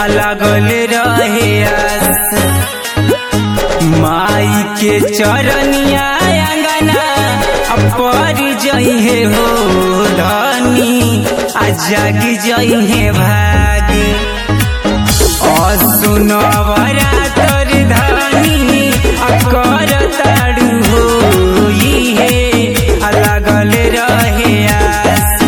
लगल रहे आस माई के चरनिया अंगना पर जइहे हो धनी आ जाग जइहे भाग असुनवरा तर धनी अकर ताड़ू हो इहे लगल रहे आस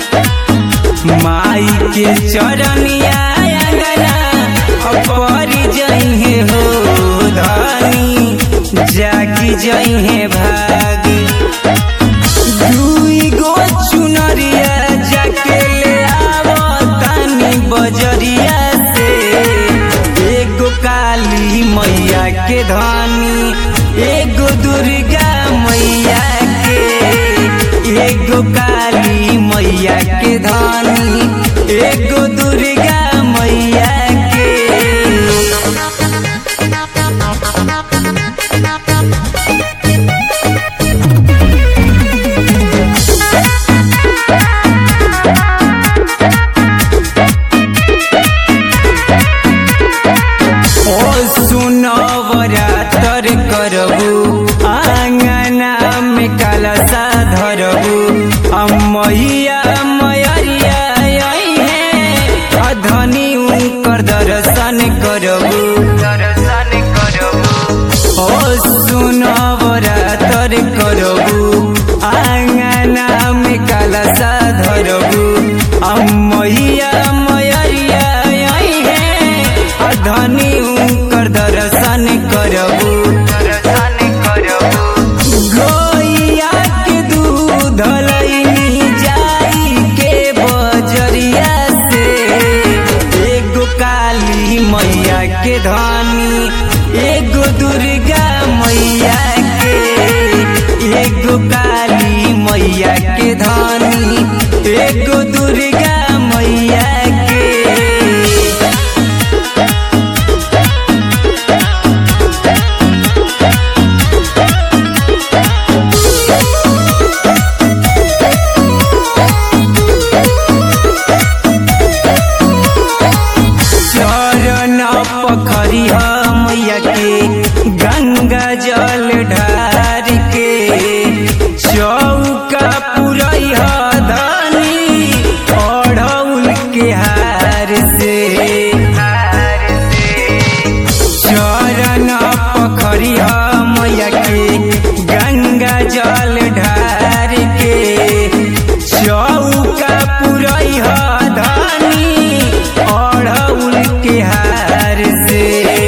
माई के चरनिया अंगना पर जइहे हो धनी जागी जइहे भाग दुई गो चुनरिया जाके ले आवतानी बजरिया से एगो काली मैया के धनी एगो दुर्गा मैया के एगो काली मैया के धनी एगो दुर्गा मैया के ओ सुनवरा तर करबू आंगना में कलसा धरबू अमैया मयरिया है अधनी उनकर दर्शन करबू दर्शन करबू ओ सुनवरा तर करबू आंगना में कलसा धरबू अमैया मयरिया है अधनी उनकर दर्शन करबू दर्शन करबू गैया के दूध लैनी जाई के बजरिया से एगो काली मैया के धनी एगो दुर्गा मैया के एगो काली मैया के धनी एगो दुर्गा मैया के चरण पखरी मैया के गंगा जल ढार के चौका पुरई धनी ओढ़ौल के हार से चरण पखरी मैया के गंगा जल ढार के चौका पुरई धनी ओढ़ौल के हार से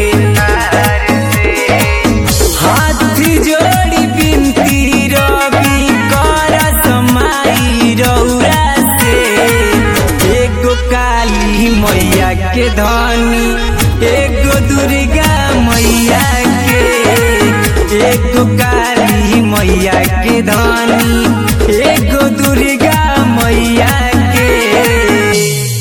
हाथ जोड़ी बिनती रवि कर समाई रौरा से एगो काली मैया के धनी एगो दुर्गा मैया के एगो काली मैया के धनी एगो दुर्गा मैया के